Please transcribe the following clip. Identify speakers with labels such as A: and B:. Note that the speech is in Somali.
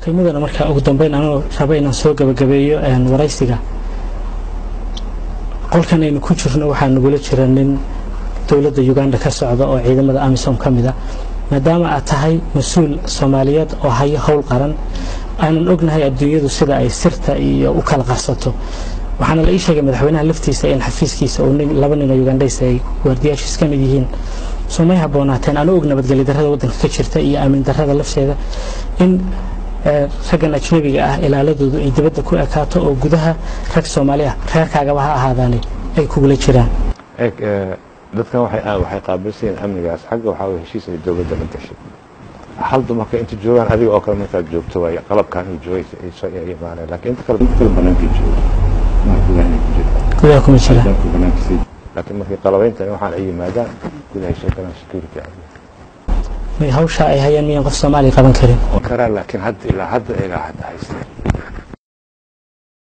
A: okay mudana marka ugu dambeyn anoo raba inaan soo gabagabeeyo waraysiga qolkan aynu ku jirno waxaa nagula jira nin dowladda uganda ka socda oo ciidamada amisom ka mid a maadaama aad tahay mas-uul soomaaliyeed oo hayo howl qaran aanan ognahay adduunyadu sida ay sirta iyo u kala qarsato waxaana la ii sheegay madaxweynaha laftiisa in xafiiskiisa uu laba nin oo ugandhaysa ay waardiyaashiis ka mid yihiin soo may haboonaateen anoo og nabadgelyo darrada waddanka ka jirta iyo aamin darrada lafteeda in raggan ajnabiga ah ilaaladoodu ay dibadda ku ekaato oo gudaha rag soomaali ah reerkaagaba ha ahaadaane ay kugula jiraan
B: dadkan waxay qaabilsan yihiin amnigaas xagga waxaa weye heshiis ay dowladda la gashay hal dumarka inta joogaan adiga oo kale markaad joogto waay qalabkan uu joogay ay soo imaaneen laakiin inta kale kale banaanka jooga
A: gudaha kuma jira
B: laakiin markay qalabayntan waxaan ay yimaadaan gudahay soo galaan security
A: may hawsha ay hayaan miyaan qof soomaaliya qaban karin
B: karaa laakiin hadda ilaa hadda ilaa hadda haysteen